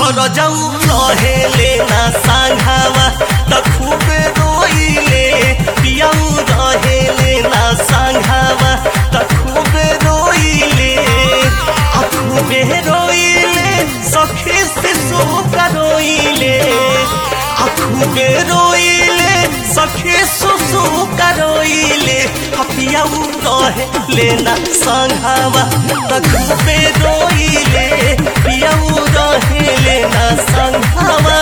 रजऊ रहेले ना सांघावा त खूबे रोइले पियाऊ रहेले ना सांघावा त खूबे रोइले आ खूबे रोइले सखी शिशु का रोइले आ खूबे रोइले सखी सुसु का रोइले आ पियाऊ रहेले ना सांघावा त खूबे रोइले पियाऊ रहेले ना सांघावा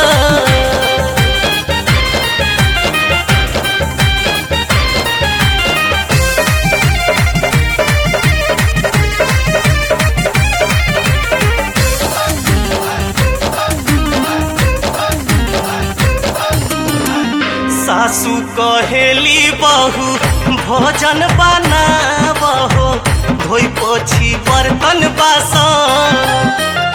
सासू कहेली बहू भोजन बनाबहो धोइ पोछी बर्तन बासन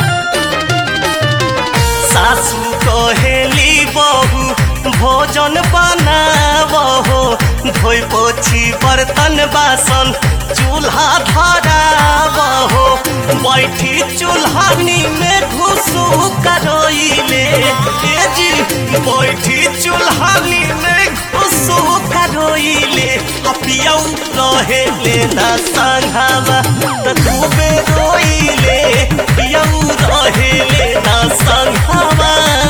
सासू कहेली बहू भोजन बनाबहो धोइ पोछी बर्तन बासन चूल्हा धराबहो बैठी चूल्हानी में घुसू करोइले ए जी बैठी चूल्हानी में घुसू करोइले पियौ रहेले ना संघावा त खूबे रोइले पियौ रहेले ना संघावा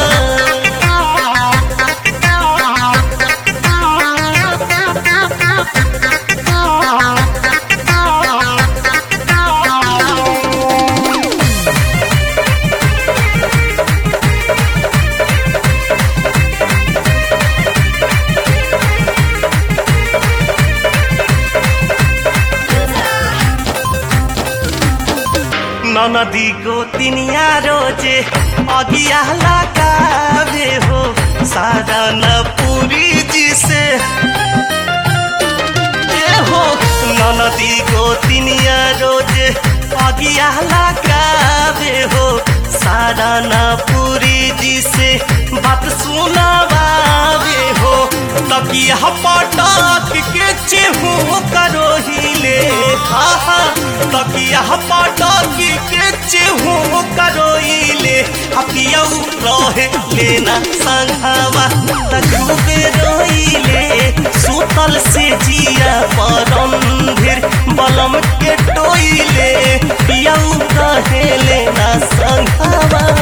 ननदी गोतिनिया रोजे अगिया लगावे हो सारा न पूरी जी से ए हो ननदी गोतिनिया रोजे अगिया लगावे हो सारा न पूरी जी से बात सुनावे हो तकिया पटक के चेहू करो हिले हा हा तकिया पटक के चेहू करो हिले हपियौ रहे लेना संघावा तजुबे रोइले सुतल से जिया परंधिर बलम के टोइले पियौ रहे लेना संघावा